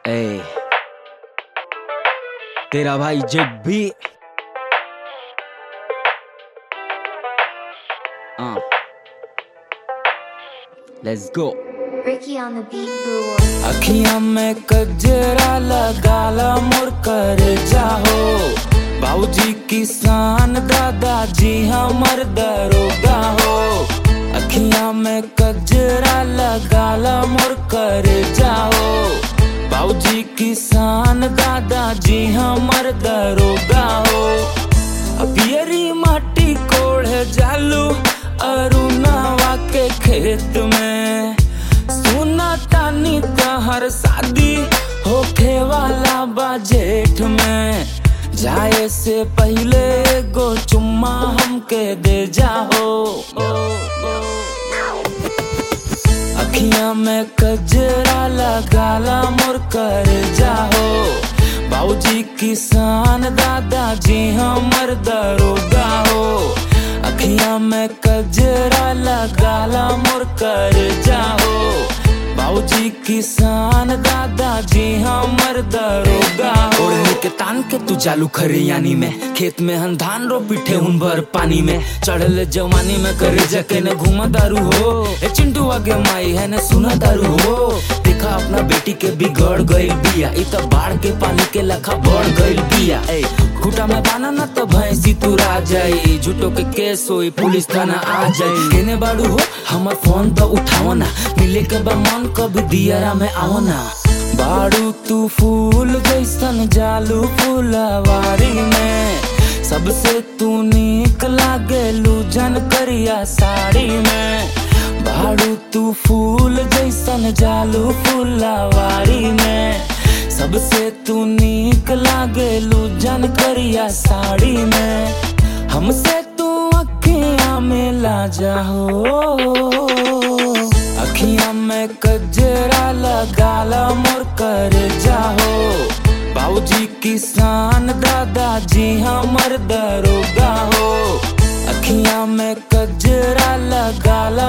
ए तेरा भाई जब भी let's go Ricky on the beat, boo. अखियां में कजरा लगाला मोर कर जाहो बाबूजी किसान दादाजी हमर दरोगा हो अखियां में कजरा लगाला मोर कर जाहो बाबूजी किसान दादाजी हमर दरोगा हो अपियरी माटी कोढ़ जालू अरुणावा के खेत में सुना तानी तहर शादी होखे वाला बा जेठ में जाए से पहले गो चुम्मा हमके दे जाओ अखियां में कजरा लगाला मोर कर जाओ बाबूजी किसान दादाजी हमर दरोगा हो अखियां में कजरा लगाला मोर कर जाओ बाबूजी किसान दादाजी हमर दरोगा हो ओढ़नी के तान के तू चालू खरियानी में खेत में हम धान रो पीठे हुन भर पानी में चढ़ल जवानी में करे जके ने घूमा दारू हो ए चिंटू आगे माई है ने सुना दारू हो देखा अपना बेटी के बिगड़ गइल बिया इ त बाढ़ के पानी के लखा बढ़ गइल बिया ए खूटा में बाना ना तो भैंसी तुरा जाई झूठो के केस होई पुलिस थाना आ जाई केने बाड़ू हो हमर फोन तो उठाओ ना मिले के बा मन कभी दियरा में आओ ना बाड़ू तू फूल जैसन जालू फुलवारी में सबसे तू निक लागे लूजन करिया साड़ी में बाड़ू तू फूल जैसन जालू फुलवारी में सबसे तू निक लागे लूजन करिया साड़ी में हमसे तू अखियां में ला जाओ अखियां में कजरा लगाला मोर कर जाओ बाबूजी किसान दादाजी हमर दरोगा हो अखियां में कजरा लगाला